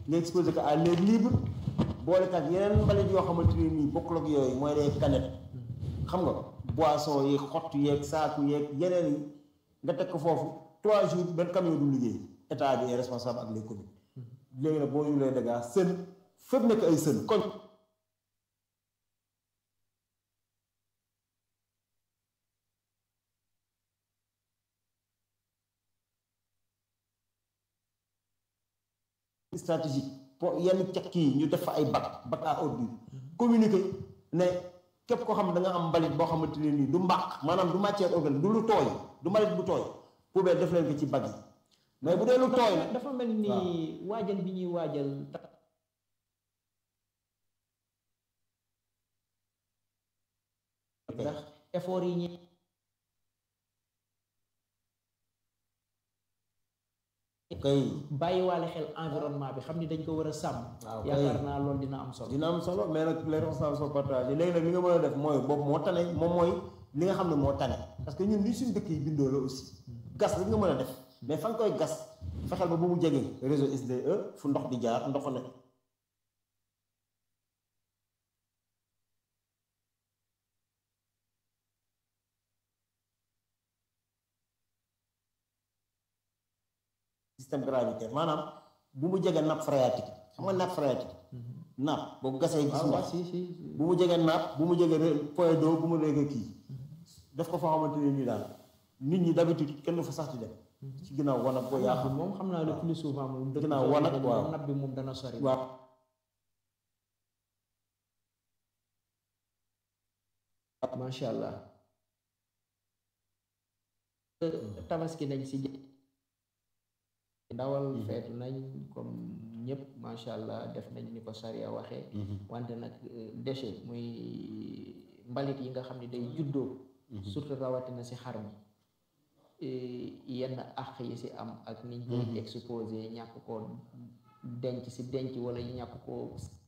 nga exposé ko à l'air libre boole kat yeneen mbalit yoo xamante ne nii bokkul ak yooyu mooy les canettes xam nga boisson yeeg xottu yeeg saaku yeeg yeneen yi nga teg ko foofu trois jours benn camion du liggéey état bi est responsable ak les communes léegi nag boo yulee dégâts sën fépp nekk ay sën koñ stratégique po yenn cekk yi ñu def fa ay bac bac à ordure communiquer ne képp koo xam ne da nga am mbalit boo xamante ne nii du mbaq maanaam du matière organique du lu tooy du mbalit bu tooy poubelle def leen ko ci bac yi mais bu dee lu tooy nag dafa mel ni waajal bi ñuy waajal ndax effort yi ñi kay bàyyiwaale xel environnement bi xam ni dañ ko war a sàmm waaw kay. yaakaar naa loolu dina am solo dina am solo mais nag les responsables sont partagés léegi nag li nga mën a def mooy boobu moo tane moom mooy li nga xam ne moo tane parce que ñun li suñu dëkk yi bindoo la aussi gas rek nga mën a def mais fa nga koy gas fexeel ba bu mu jege réseau SDE fu ndox di jaar ndox ne système gravitaire maanaam bu mu jege nappe phréatique xam nga nappe phréatique nappe boo ko gasee gis waaw ndox si si bu mu jege nappe bu mu jege re- point d'eau bu mu jege kii def ko foo xamante ne nii daal nit ñi d'habitude kenn du fa sax di dem ci ginnaaw wanag boo napp yàqu bi moom xam naa le plus souvent moom dëkk Ginnaaw soo wanag, demee waaw. napp bi moom dana sori waaw macha allah tabaski nañ si jë- ndawal feetu nañ comme ñëpp macha allah def nañ ni ko sariya waxee wante nag euh, déchet muy mbalit yi nga xam ne day juddoo surtout rawatina si xar mi eh, yenn àq yi si am ak niñ koy exposé ñàkk ko denc si denc wala ñàkk ko